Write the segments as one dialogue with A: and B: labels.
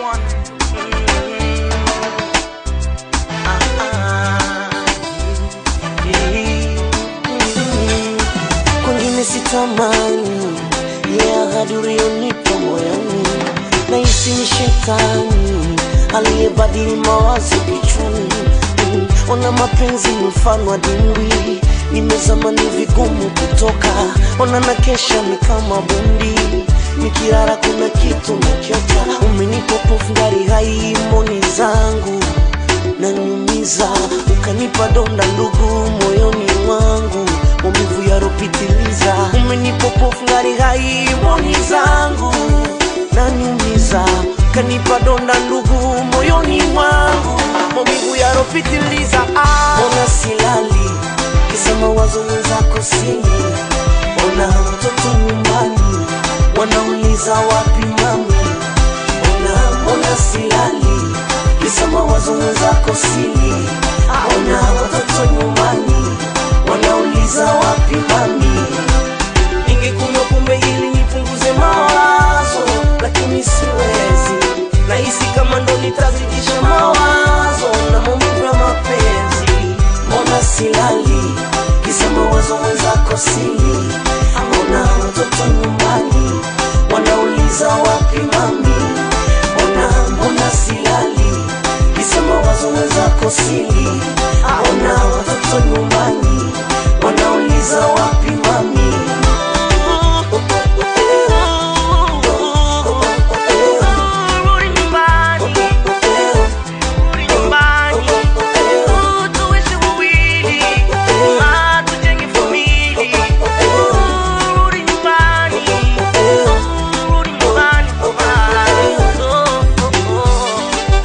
A: one.
B: kwengine sitamani ya ahadi ulionipa moyoni nahisi ni shetani aliyebadili mawazo kichwani Mm, ona mapenzi ni mfano wa dimbwi nimezama ni vigumu kutoka ona na kesha ni kama bundi nikirara kuna kitu nakiota umenipa pofu ngari hai moni zangu naniumiza ukanipa donda ndugu moyoni mwangu maumivu yaropitiliza umenipa pofu ngari hai moni zangu naniumiza ukanipa donda ndugu moyoni mwangu maumivu yaropitiliza ah. ona silali kisa mawazo wenzako sini ona watoto nyumbani wanauliza wapi mami ona ona silali kisa mawazo wenzako sili ona watoto nyumbani wanauliza wapi mami ningekunywa pombe ili nipunguze mawazo lakini siwezi nahisi kama ndo nitazidisha mawazo na maumivu ya mapenzi mbona silali kisa mawazo wenzako sili mbona watoto nyumbani wanauliza wapi mami mbona mbona silali kisa mawazo wenzako sili mbona watoto nyumbani wanauliza wapi mami
A: Rudi nyumbani, rudi nyumbani. Tuishi wawili, ah, tujenge famili. Rudi nyumbani, rudi nyumbani. Ah, oh, oh, oh.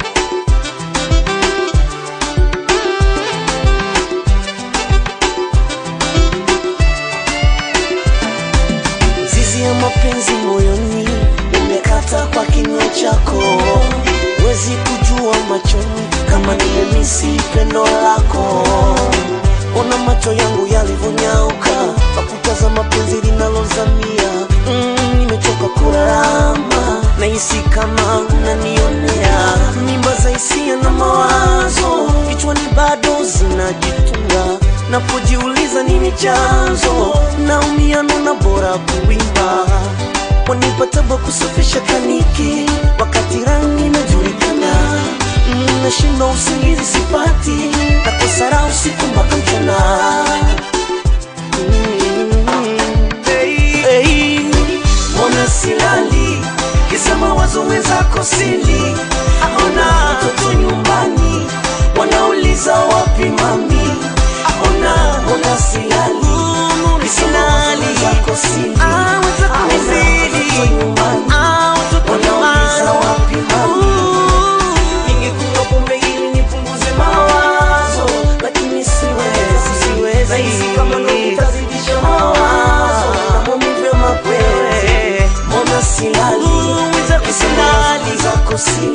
B: Zizi ya mapenzi moyoni umekata kwa kinywa chako, wezi kujua machoni kama nimemisi pendo lako. Ona macho yangu yalivyonyauka kwa kutazama penzi linalozamia. Mm, nimechoka kurarama, nahisi kama unanionea. Mimba za hisia na mawazo kichwani bado zinajitunga napojiuliza nini chanzo naumia nona bora kuimba wanipataba kusafisha kaniki wakati rangi inajulikana Mm, nashinda usingizi sipati nakosara usiku mpaka mchana Mm, hey, hey. mbona silali kisa mawazo wenzako sili aona watoto nyumbani wanauliza wapi mami aona mbona silali kisa mawazo wenzako sili
A: Ah, wenzako
B: aona
A: sili.
B: watoto nyumbani
A: Ah, watoto
B: wanauliza
A: nyumbani.
B: wapi mami ningekunywa pombe ili nipunguze mawazo lakini siwezi
A: Siwezi.
B: nahisi kama ndo nitazidisha mawazo na maumivu ya mapenzi mbona silali
A: Wenzako
B: Kisa
A: silali.
B: mawazo zako sili